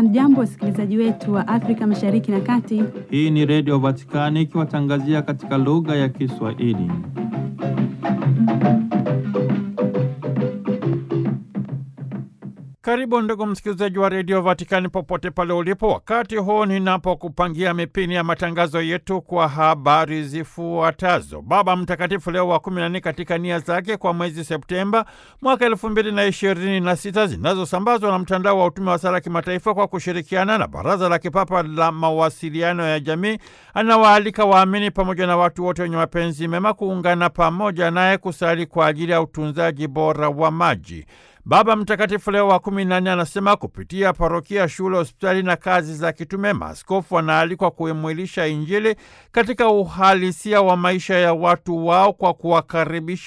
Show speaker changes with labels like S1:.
S1: Hamjambo, wasikilizaji wetu wa Afrika Mashariki na Kati.
S2: Hii ni Redio Vatikani ikiwatangazia katika lugha ya Kiswahili. Karibu ndugu msikilizaji wa redio Vatikani popote pale ulipo, wakati huu ninapokupangia mipini ya matangazo yetu kwa habari zifuatazo. Baba Mtakatifu Leo wa kumi na nne katika nia zake kwa mwezi Septemba mwaka elfu mbili na ishirini na sita zinazosambazwa na mtandao wa utume wa sala kimataifa kwa kushirikiana na Baraza la Kipapa la Mawasiliano ya Jamii, anawaalika waamini pamoja na watu wote wenye mapenzi mema kuungana pamoja naye kusali kwa ajili ya utunzaji bora wa maji. Baba Mtakatifu Leo wa kumi na nne anasema kupitia parokia, shule, hospitali na kazi za kitume, maaskofu wanaalikwa kuimwilisha Injili katika uhalisia wa maisha ya watu wao kwa kuwakaribisha